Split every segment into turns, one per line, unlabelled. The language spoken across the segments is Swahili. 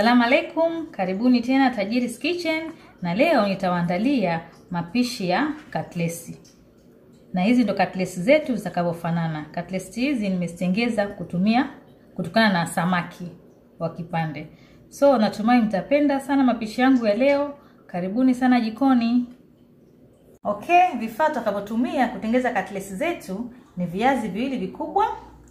Assalamu alaikum, karibuni tena Tajiri's Kitchen, na leo nitawaandalia mapishi ya katlesi, na hizi ndo katlesi zetu zitakavyofanana. Katlesi hizi nimezitengeza kutumia kutokana na samaki wa kipande, so natumai mtapenda sana mapishi yangu ya leo. Karibuni sana jikoni. Okay, vifaa tutakavyotumia kutengeza katlesi zetu ni viazi viwili vikubwa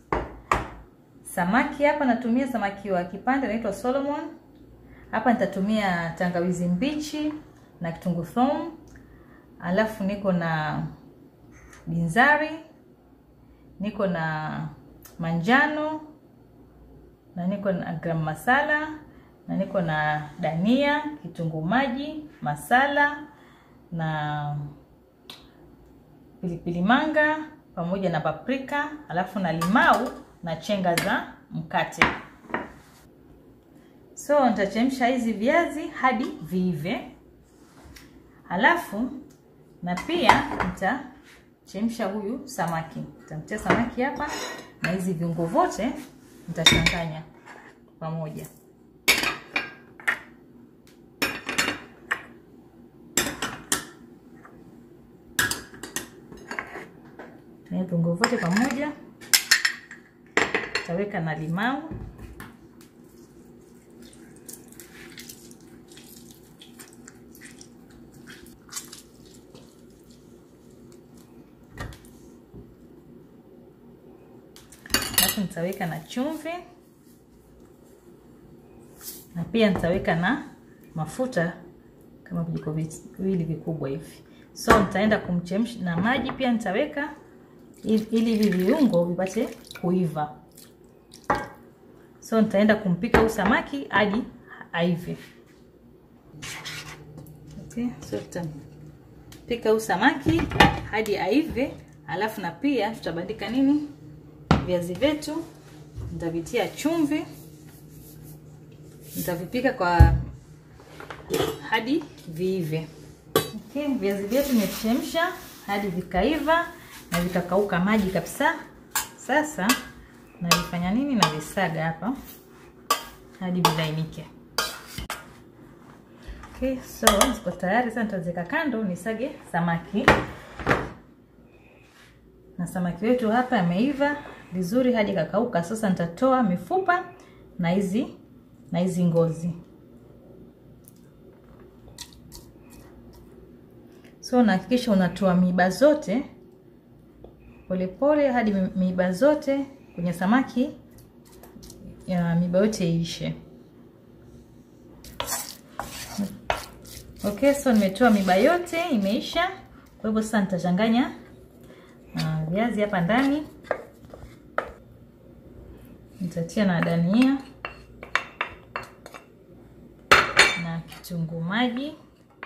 samaki hapa natumia samaki wa kipande anaitwa Solomon. Hapa nitatumia tangawizi mbichi na kitunguu saumu, alafu niko na binzari, niko na manjano na niko na gram masala na niko na dania, kitunguu maji, masala na pilipili manga pamoja na paprika, alafu na limau na chenga za mkate. So nitachemsha hizi viazi hadi viive, halafu na pia nitachemsha huyu samaki. Nitamtia samaki hapa na hizi viungo vyote nitachanganya pamoja. Viungo vyote pamoja taweka na limau alafu nitaweka na chumvi na pia nitaweka na mafuta kama vijiko viwili vikubwa hivi. So nitaenda kumchemsha na maji pia nitaweka ili hivi viungo vipate kuiva. So nitaenda kumpika huu samaki hadi aive. Okay, so tutapika huu samaki hadi aive, alafu na pia tutabandika nini, viazi vyetu, nitavitia chumvi, nitavipika kwa hadi viive. Okay, viazi vyetu nimechemsha hadi vikaiva na vikakauka maji kabisa. Sasa navifanya nini? Navisaga hapa hadi vilainike. Okay, so ziko tayari. Sasa nitaziweka kando nisage samaki, na samaki wetu hapa ameiva vizuri hadi kakauka. Sasa nitatoa mifupa na hizi na hizi ngozi. So nahakikisha unatoa miiba zote polepole hadi miiba zote kwenye samaki ya miiba yote iishe. Okay, so nimetoa miiba yote imeisha. Kwa hivyo sasa nitachanganya uh, viazi hapa ndani, nitatia na dania na kitunguu maji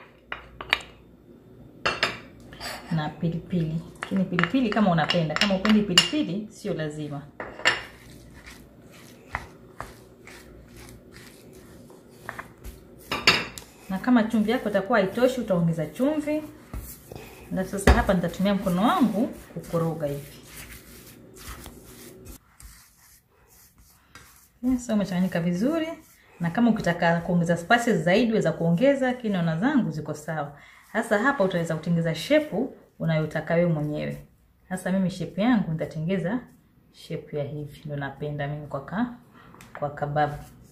na pilipili lakini pilipili kama unapenda. Kama upendi pilipili, sio lazima. Na kama chumvi yako itakuwa haitoshi, utaongeza chumvi. Na sasa hapa nitatumia mkono wangu kukoroga hivi. Yes, umechanganyika vizuri, na kama ukitaka kuongeza spices zaidi weza kuongeza, lakini naona zangu ziko sawa. Sasa hapa utaweza kutengeza shepu unayotaka wewe mwenyewe. Sasa mimi shepu yangu nitatengeza shepu ya hivi, ndio napenda mimi kwa ka, kwa kababu.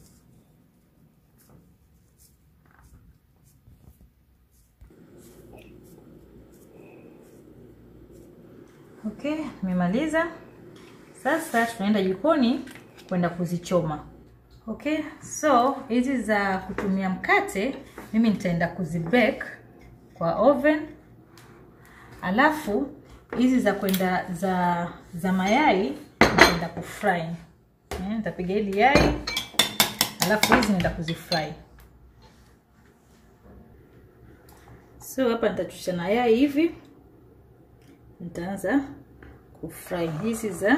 Okay, nimemaliza. Sasa tunaenda jikoni kwenda kuzichoma. Okay, so hizi za kutumia mkate mimi nitaenda kuzibake kwa oven alafu hizi za kwenda za za mayai nitaenda kufry. Eh, nitapiga hili yai alafu hizi naenda kuzifry. So hapa nitachusha na yai hivi, nitaanza kufry hizi za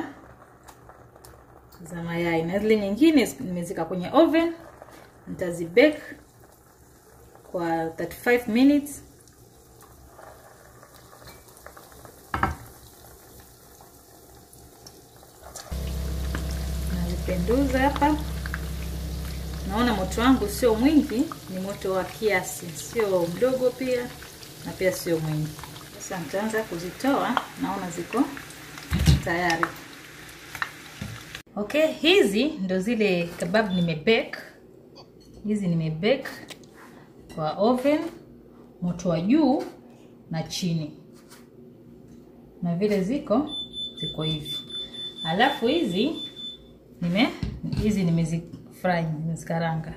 za mayai, na zile nyingine nimezika kwenye oven, nitazibake kwa 35 minutes penduza hapa naona moto wangu sio mwingi, ni moto wa kiasi, sio mdogo pia na pia sio mwingi. Sasa nitaanza kuzitoa, naona ziko tayari. Okay, hizi ndo zile kebab nimebake. Hizi nimebake kwa oven, moto wa juu na chini, na vile ziko ziko hivi. Alafu hizi nime hizi nimezifry, nimezikaranga.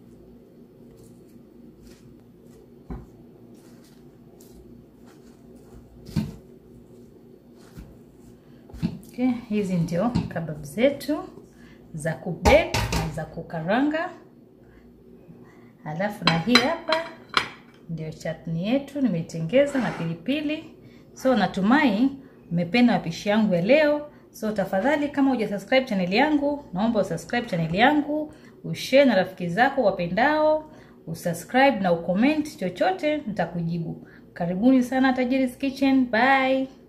Okay, hizi ndio kebab zetu za kubake na za kukaranga. Alafu na hii hapa ndio chutney yetu nimeitengeza na pilipili. So natumai mmependa mapishi yangu ya leo. So tafadhali, kama hujasubscribe chaneli yangu, naomba usubscribe chaneli yangu, ushare na rafiki zako wapendao, usubscribe na ucomment chochote, nitakujibu. Karibuni sana Tajiri's Kitchen. Bye.